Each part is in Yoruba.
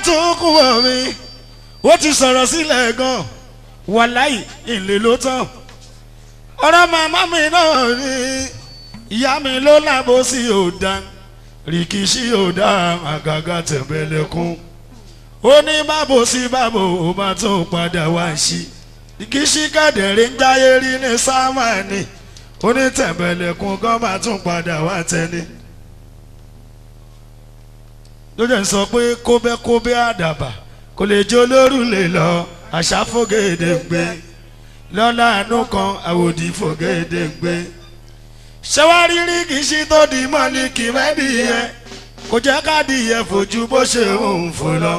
tún kú wọ̀ mi ó ti sọ̀rọ̀ sílẹ̀ gan wàláì ìlè ló tán ọ̀rọ̀ màmá mi náà ni ìyá mi ló lábò sí òdà rìkìṣí òdà àgàgà tẹ̀m̀bẹ̀lẹ̀kún ó ní bábo sí bábo ó bá tún padà wá sí rìkìṣí kẹ̀dẹ̀rẹ́ ń jáyé rí ní sámánì ó ní tẹ̀m̀bẹ̀lẹ̀kún gan bá tún padà wá tẹ́ni ló jẹ́ sọ pé kóbẹ́kóbẹ́ àdàbà kò lè jó lóru lè lọ àṣà fògèdè ń gbé lọ́la àánú kan àwòdì fògèdè ń gbé ṣẹ́wárí rí kì í ṣe tó di mọ́ ní kì mẹ́bí yẹn kò jẹ́ káàdì yẹn fojú bó ṣe ń fò lọ.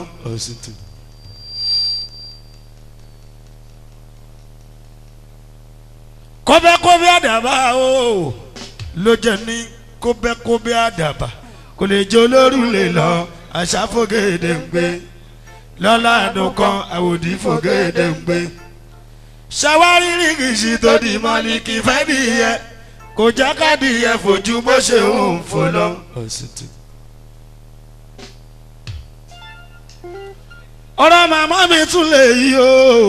kóbẹ́kóbẹ́ àdàbà o ló jẹ́ ní kóbẹ́kóbẹ́ àdàbà kò lè jó lóru lè lọ àṣà fògèdè ń gbé lọ́la àánú kan àwòdì fògèdè ń gbé ṣàwárí rìgìṣì tó di mọ́lìkì fẹ́ nìyẹn kò já káàdì yẹn fojú bó ṣe ń fò lọ. ọ̀rọ̀ màmá mi tún lè yí o.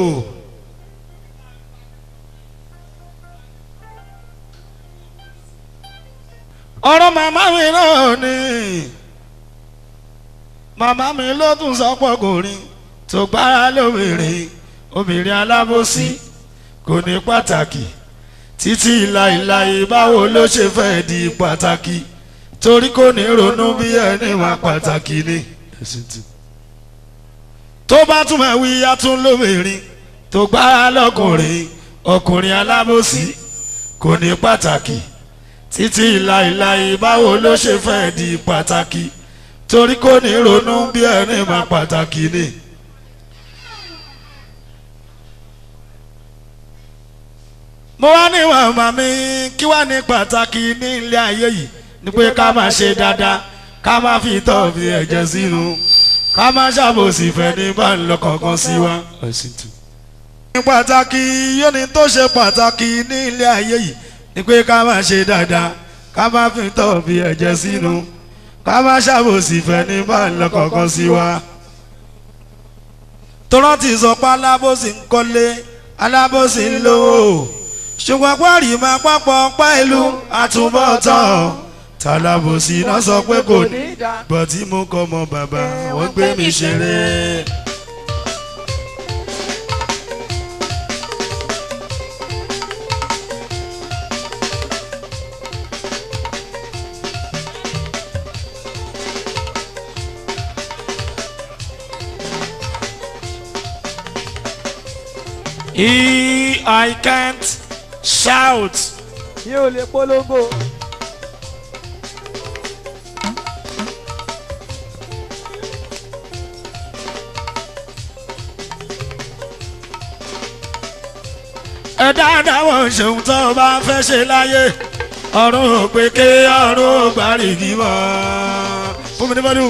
ọ̀rọ̀ màmá mi náà ni màmá mi ló tún sọ́pọ̀ kò rí tó gbára lóbìnrin obìnrin alábòsí kò ní pàtàkì títí ìlàìlàyé báwo ló ṣe fẹ́ di pàtàkì torí kò ní ronú bí ẹni wà pàtàkì ni. tó bá tún máa wí atún lóbìnrin tó gbára lọ́kùnrin ọkùnrin alábòsí kò ní pàtàkì títí ìlàìlàyé báwo ló ṣe fẹ́ di pàtàkì torí kò ní ronú bí ẹni wà pàtàkì ni. mo wá ní màmá mi kí wá ní pàtàkì ní ilé ayé yìí ni pé ká máa ṣe dáadáa ká máa fi tọ́ fi ẹ̀jẹ̀ sínú ká máa ṣàbòsí fẹ́ ní bá ń lọ kankan sí wa. ní pàtàkì yóò ní tó ṣe pàtàkì ní ilé ayé yìí ni pé ká máa ṣe dáadáa ká máa fi tọ́ fi ẹ̀jẹ̀ sínú ká máa ṣàbòsí fẹ́ ní bá ń lọ kankan sí wa. tọ́lá ti sọ pé alábòsí ń kọ́lé alábòsí ń lówó ṣùgbọ́n pọ́ọ̀rì máa pápọ̀ pa ìlú àtúbọ̀tán tàlàbòsí náà sọ pé kò ní gbọ́ tí mo kọ́ mọ bàbá wọ́n gbé mi ṣeré. He, I can't shout. mi ò lè polongo. ẹ dáadáa wọ́n ṣeun tó o bá fẹ́ ṣe láyé ọ̀run ò pé ké ọ̀run ò gbàrìgì mọ́ fún mi ní bọ́dún.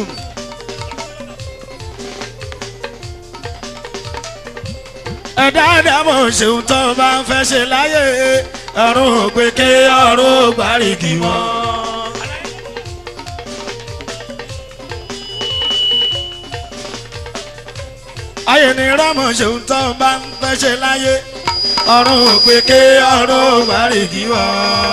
ẹ dáadáa wọ́n ṣeun tó o bá fẹ́ ṣe láyé ọ̀run ò pé ké ọ̀run ò gbàrìgì mọ́. ayé ni rámọ̀ ṣeun tó o bá fẹ́ ṣe láyé ọ̀run òpèké ọ̀run ògbàrìgì wọ̀.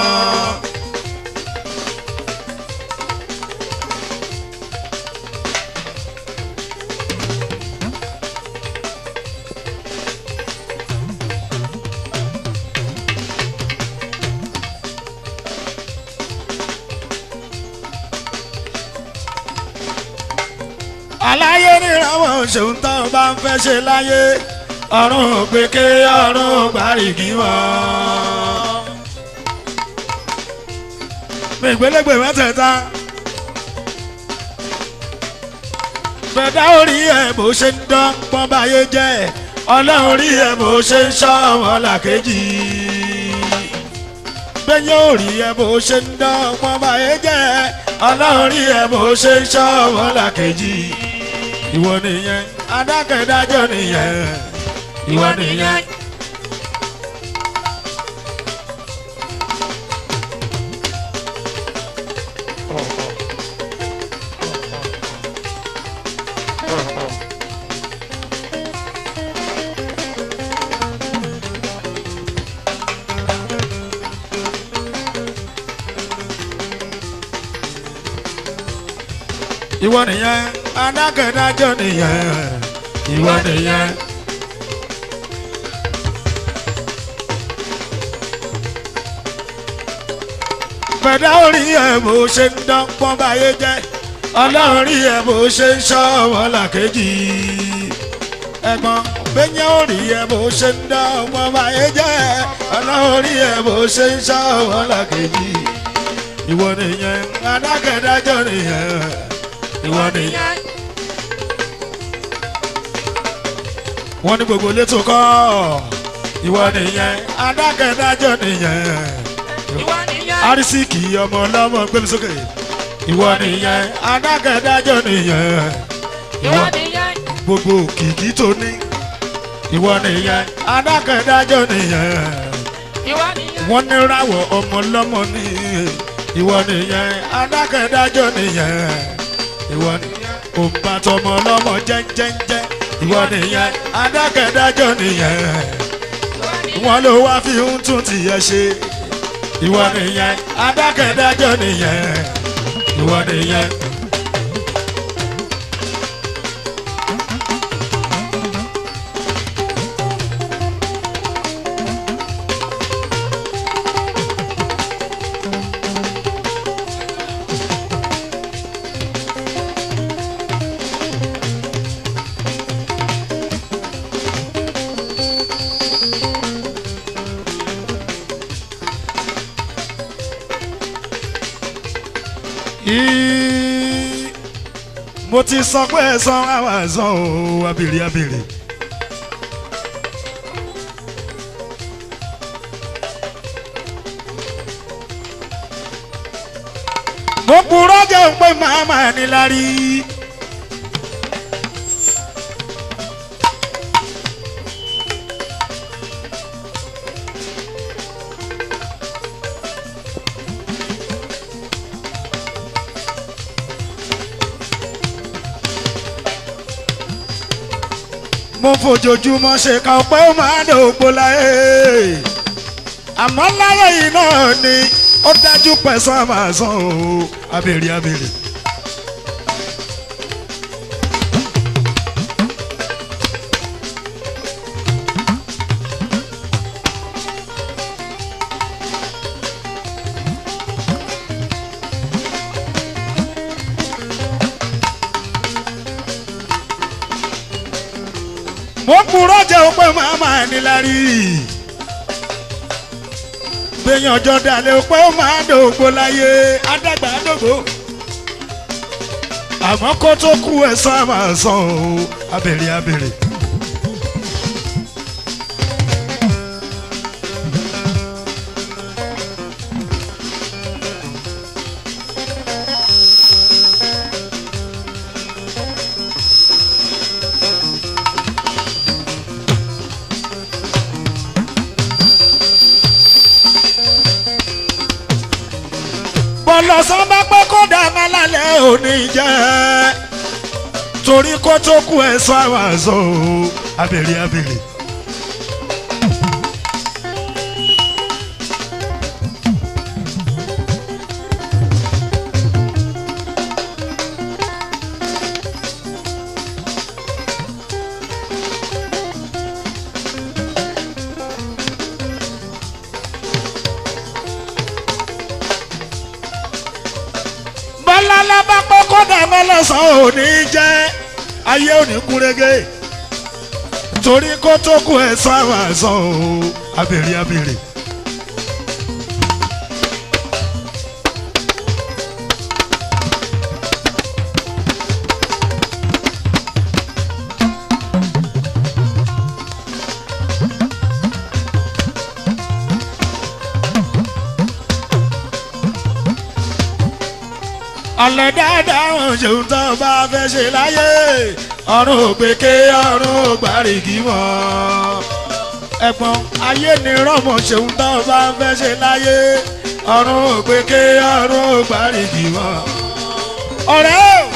aláyé nírànwọ́ ṣòun tó bá ń fẹ́ ṣe láyé ọ̀run òpèké ọ̀run ògbàrìgì wọ̀. gbẹ̀gbẹ̀lẹ́gbẹ̀ mẹ́tẹ̀ẹ̀ta gbẹ̀dá orí ẹ̀ bó ṣe ń dán pọ́n báyé jẹ́ ọlọ́run rí ẹ̀ bó ṣe ń ṣọ́ wọn làkejì gbẹ̀yìn orí ẹ̀ bó ṣe ń dán pọ́n báyé jẹ́ ọlọ́run rí ẹ̀ bó ṣe ń ṣọ́ wọn làkejì ìwọ nìyẹn adákẹ́dájọ́ nìyẹn ìwọ nìyẹn. ìwọ nìyẹn adákẹ́dájọ́ nìyẹn ìwọ nìyẹn. bẹ̀dá orí ẹ̀ bó ṣe ń dán pọ́n báyé jẹ́ ọlọ́run rí ẹ̀ bó ṣe ń ṣọ́ wọn làkejì ẹ̀gbọ́n gbẹ̀yìn orí ẹ̀ bó ṣe ń dán pọ́n báyé jẹ́ ọlọ́run rí ẹ̀ bó ṣe ń ṣọ́ wọn làkejì ìwọ nìyẹn adákẹ́dájọ́ nìyẹn ìwọ nìyẹn. wọ́n ní gbogbo létò kọ́ ìwọ nìyẹn adákẹ́dájọ́ nìyẹn ìwọ nìyẹn. arísíkì ọmọ ọlọ́mọ gbẹmí sókè ìwọ nìyẹn adákẹ́dájọ́ nìyẹn ìwọ nìyẹn. gbogbo kìkì tó ní ìwọ nìyẹn adákẹ́dájọ́ nìyẹn ìwọ nìyẹn. wọ́n ní ráwọ̀ ọmọ ọlọ́mọ ní ìwọ nìyẹn adákẹ́dájọ́ nìyẹn ìwọ nìyẹn òǹbàtọmọ ọlọ́mọ jẹ́ńjẹ́ńjẹ́ ìwọ nìyẹn adákẹ́dájọ́ nìyẹn wọ́n ló wá fi ń tún tìyẹ ṣe ìwọ nìyẹn adákẹ́dájọ́ nìyẹn ìwọ nìyẹn. Í- mo ti sọ pé ẹ̀sán àwọn ẹ̀sán o abèrè abèrè. mo purọ́ jẹ́ pé màmá ni lárí. mo fojoojúmọ́ ṣe ká ọpẹ́ ó máa dògbò láyé àmọ́ láyé yìí náà ni ó dájú pẹ̀sán àmàsán o abèrè abèrè. mo kúrò jẹ́ pé màmá ẹni lárí. gbẹ̀yìn ọjọ́ dalẹ̀ pé ó máa dògbò láyé adágbà dògbò. àmọ́ kó tó kú ẹ̀sán máa san o abèrè abèrè. bọ̀lọ̀sán bá pẹ́ kó dà má lálẹ́ òní jẹ́ torí kó tó kú ẹ̀sán àwọn àzọ o abèrè abèrè. bọ́lá bá pọ́ kọ́dà mọ́lọ́sàn ò ní jẹ́ ayé ò ní kúrégé torí kó tó kú ẹ̀sán àwọn àìsàn o abèrè abèrè. alẹ́ dáadáa wọn ṣeun tó bá fẹ́ ṣe láyé ọ̀run ògbéké ọ̀run ògbárìkì mọ́ ẹ̀gbọ́n ayé ni rọ́mọ ṣeun tó bá fẹ́ ṣe láyé ọ̀run ògbéké ọ̀run ògbárìkì mọ́ ọ̀rẹ́ o